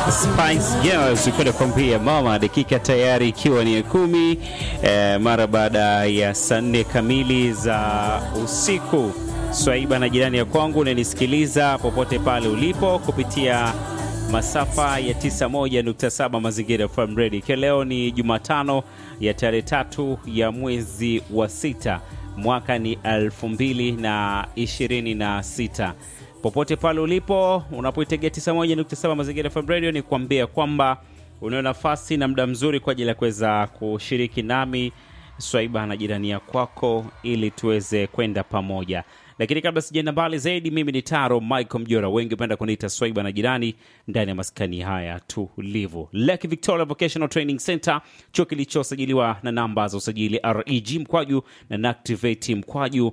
Spice Girls kwenda kuambia mama, dakika tayari ikiwa ni ya kumi eh, mara baada ya saa nne kamili za usiku. Swaiba na jirani ya kwangu unanisikiliza popote pale ulipo kupitia masafa ya 91.7 Mazingira FM Radio, ikiwa leo ni Jumatano ya tarehe tatu ya mwezi wa sita mwaka ni 2026 popote pale ulipo unapoitegea 91.7 Mazingira FM Radio, ni kuambia kwamba unao nafasi na muda mzuri kwa ajili ya kuweza kushiriki nami Swaiba na jirani ya kwako ili tuweze kwenda pamoja. Lakini kabla sijaenda mbali zaidi, mimi ni Taro Michael Mjora, wengi hupenda kuniita Swaiba na jirani, ndani ya maskani haya tulivu. Lake Victoria Vocational Training Center, chuo kilichosajiliwa na namba za usajili reg mkwaju na NACTIVATE mkwaju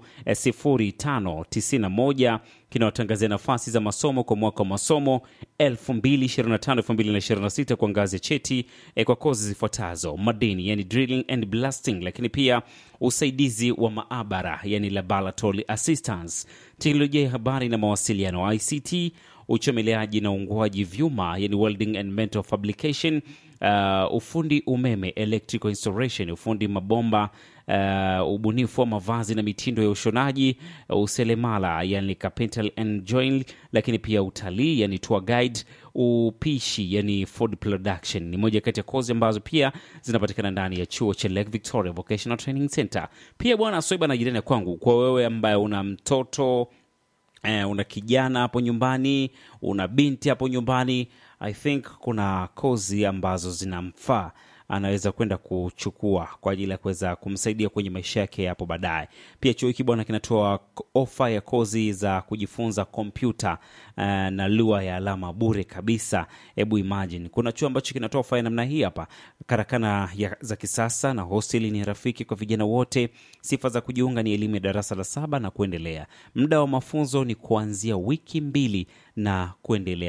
0591 kinaotangazia nafasi za masomo kwa mwaka wa masomo 2025-2026 kwa ngazi ya cheti eh, kwa kozi zifuatazo: madini, yani drilling and blasting, lakini pia usaidizi wa maabara, yani laboratory assistance, teknolojia ya habari na mawasiliano ICT, uchomeleaji na uunguaji vyuma, yani welding and metal fabrication, uh, ufundi umeme electrical installation, ufundi mabomba uh, ubunifu wa mavazi na mitindo ya ushonaji, uh, uselemala yani carpentry and joinery, lakini pia utalii yani tour guide, upishi yani food production ni moja kati ya kozi ambazo pia zinapatikana ndani ya chuo cha Lake Victoria Vocational Training Center. Pia bwana Soiba na jirani ya kwangu, kwa wewe ambaye una mtoto eh, una kijana hapo nyumbani, una binti hapo nyumbani, I think kuna kozi ambazo zinamfaa anaweza kwenda kuchukua kwa ajili ya kuweza kumsaidia kwenye maisha yake hapo baadaye. Pia chuo hiki bwana kinatoa ofa ya kozi za kujifunza kompyuta uh, na lugha ya alama bure kabisa. Hebu imagine, kuna chuo ambacho kinatoa ofa ya namna hii hapa, karakana ya, za kisasa na hosteli ni rafiki kwa vijana wote. Sifa za kujiunga ni elimu ya darasa la saba na kuendelea. Muda wa mafunzo ni kuanzia wiki mbili na kuendelea.